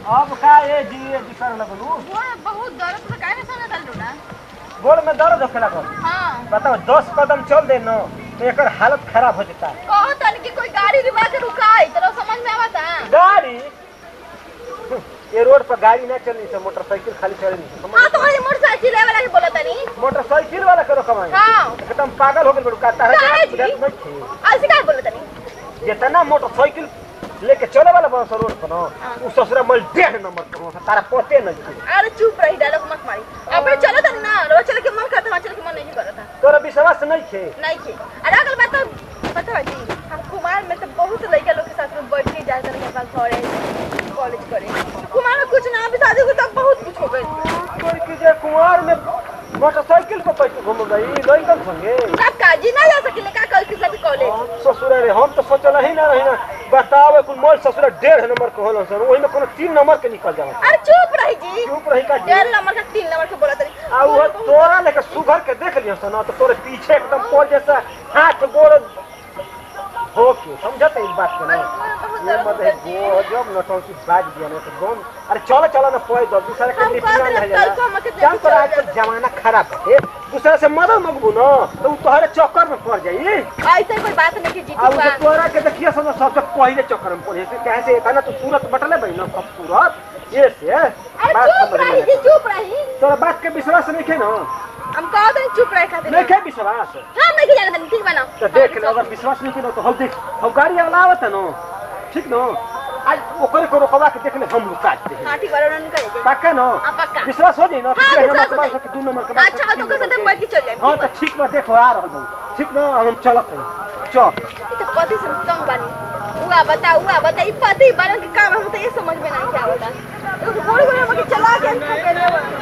अब का ए जी ए जी करे लगलू गोड़ बहुत दर्द से काहे सुने दल डोडा गोड़ में दर्द होखे लागल हां बताओ दस कदम चल दे न तो एकर हालत खराब हो जाता कहो तन कि कोई गाड़ी रिवा के रुकाई तो समझ में आवता गाड़ी ये रोड पर गाड़ी ना चलनी से मोटरसाइकिल खाली चलनी से समझ हां तो वही मोटरसाइकिल वाला के बोला तनी मोटरसाइकिल वाला करो कमाई हां एकदम पागल हो गए बड़ू कहता है काहे कि जी? बुझात नहीं थे। ऐसे काहे बोला तनी जितना मोटरसाइकिल लेके चले वाला बस रोड पर हाँ। न उ ससुरा मल डेढ़ नंबर पर होता तारा पते नहीं थे। अरे चुप रही डायलॉग मत मारी अपने चलो तनी ना रो चल के मन करता चल के मन नहीं करता तोरा विश्वास नहीं थे नहीं के अरे अगल बात तो पता है जी हम कुमार में तो बहुत लड़का लोग के साथ में बैठ के जाते हैं पास घरे कॉलेज करे कुमार में कुछ ना अभी शादी को तब बहुत कुछ हो गई कोई की जे कुंवर में मोटरसाइकिल पर पैसे घूम गई लड़कन संगे सब काजी ना जा सके का कल के साथ कॉलेज हम ससुरा रे हम तो सोचल ही ना रही ना बताओ कुल मोल ससुरा डेढ़ नंबर के होलन सर वही में कोनो तीन नंबर के निकल जावा अरे चुप रही जी चुप रही का जी डेढ़ नंबर का तीन नंबर के बोला तनी आ वो तोरा लेके सुघर के देख लियो सना तो तोरे पीछे एकदम पोल जैसा हाथ गोड़ हो के समझत इस बात के ना ये मत है गो जब नटौ की बाज दिया ना तो गोन अरे चलो चलो ना पोई दो दूसरे के हम लिपिया कहते नहीं हैं, कल को हम के जाला जान पर आज चल जमाना खराब है दूसरे से मदद मगबू ना तो उ तोहरे चक्कर में पड़ जाई ऐसे कोई बात नहीं की जी आ उ तो तोरा के देखिए सब सबसे पहले चक्कर में पड़े से कहे से कहना तू सूरत बटले बई ना खूबसूरत ये से अरे बात चुप समझ में रही जी नहीं। चुप रही तोरा बात के विश्वास नहीं है ना हम कहो तनी चुप रहे खातिर नहीं है विश्वास हम नहीं जाने तनी ठीक बना तो देख ले अगर विश्वास नहीं किया तो हम देख हम गाड़ी वाला आवत है ना ठीक ना आज ओकरे को रोकवा के देख ले हम लोग काट दे हां ठीक बा उन्होंने कहे पक्का ना हाँ, पक्का। विश्वास हो जाई ना हाँ, ठीक है विश्वास नंबर हो के बाद जाई। से दू नंबर के बाद अच्छा तो कैसे बैठ के चल जाए हां तो ठीक बा देखो आ रहल हूं ठीक ना हम चलत हैं चल तो पति से तंग बानी हुआ बता हुआ बता ई पति बारन के काम हम तो ये समझ में नहीं क्या होता तो गोड़ गोड़ हम के चला के हम के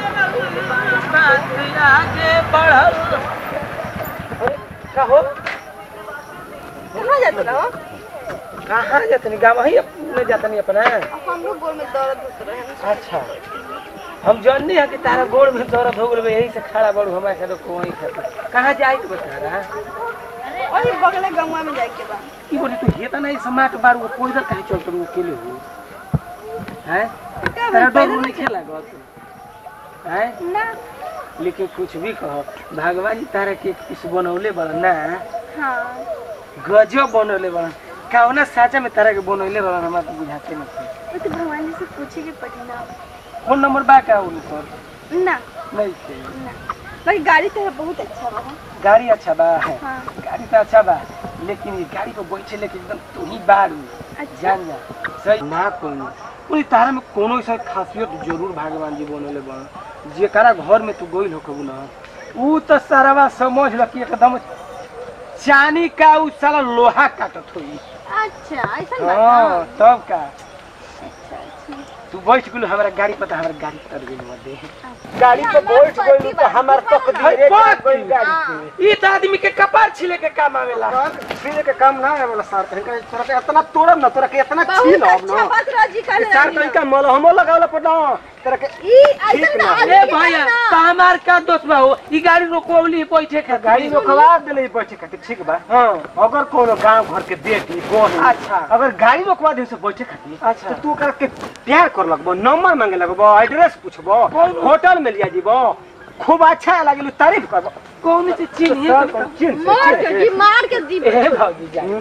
आगे बढ़ल अरे का हो कहां जाते रहो कहाँ जातनी गाँव ही अपने जातनी अपना हम लोग गोड़ में दर्द होत रहे अच्छा हम जाननी है कि तारा गोड़ में दर्द हो गल यही से खड़ा बड़ू हमारे साथ कोई खातिर कहाँ जाए तो बता रहा और ये बगले गंगा में जाए के बा की बोली तू ये तो नहीं समाट बार वो कोई कहीं चल तू अकेले हो हैं क्या तारा भाई, डर नहीं खेला गत हैं ना लेकिन कुछ भी कहो भगवान जी तारा के एक पीस बनौले बड़ा ना हां गजब बनौले बड़ा कौना साचा में तारा के बनौले बड़ा हमरा तो बुझाते नहीं वो तो भगवान जी से पूछे के पड़ी ना फोन नंबर बा का उन पर ना नहीं थे ना भाई गाड़ी तो बहुत अच्छा बा गाड़ी अच्छा बा हाँ गाड़ी तो अच्छा बा लेकिन ये गाड़ी पर बैठे लेके एकदम तू ही बारू अच्छा जान जा सही ना कोनो कोई तारा में कोनो ऐसा खासियत जरूर भगवान जी बनले बा जेकरा घर में तू गइल हो कबू ना ऊ तो सारावा समझ ल कि एकदम चानी का ऊ साला लोहा काटत होई अच्छा ऐसा बात हां हाँ। तब का अच्छा अच्छा तू बैठ गेलू हमारा गाड़ी पर तो हमारा गाड़ी तर गेलू मत गाड़ी पे बैठ गइलू तो हमार तकदीर गइल गाड़ी पे ई तो आदमी के कपार छिले के काम आवेला छिले के काम ना आवेला सर कहीं तोरा के इतना तोड़ब ना तोरा के इतना छील बहुत अब अच्छा ना बात राजी कर ई सर कहीं का मल हमो लगावला पड़ ना तोरा के ई ऐसा ठीक ना ना। आदमी ए के भैया ना। तो हमार का दोस्त बा हो ई गाड़ी रोकोवली बैठे खातिर गाड़ी रोकवा देले बैठे खातिर ठीक बा हां अगर कोनो गांव घर के बेटी बोन अच्छा। अगर गाड़ी रोकवा दे से बैठे खातिर अच्छा। तो तू ओकरा के प्यार कर लगबो नंबर मांगे लगबो एड्रेस पूछबो होटल में लिया जीबो खूब अच्छा लागेलू तारीफ करबो कौन से चिन्ह सर कौन चिन्ह से मार चिन्ह के से। जी मार के दी ए भौजी जान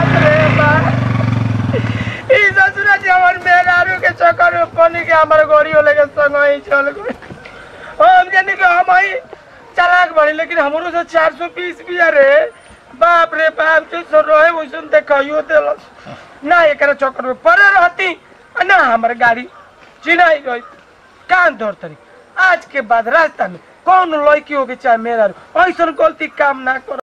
ई ससुरा जी हमर मेहरारू के चक्कर में पानी के हमर गोरियो लेके संग ही चल गई हम जानी कि हम ही चालाक बड़ी लेकिन हमरो से 420 भी रे बाप रे बाप जो सो रहे वैसन देखियो देलस ना एकरा चक्कर में पड़े रहती आ ना हमर गाड़ी चिनाई गई कान धर तरी आज के बाद रास्ता में कौन लड़की होके चाहे मेरा ऐसा गलती काम ना करो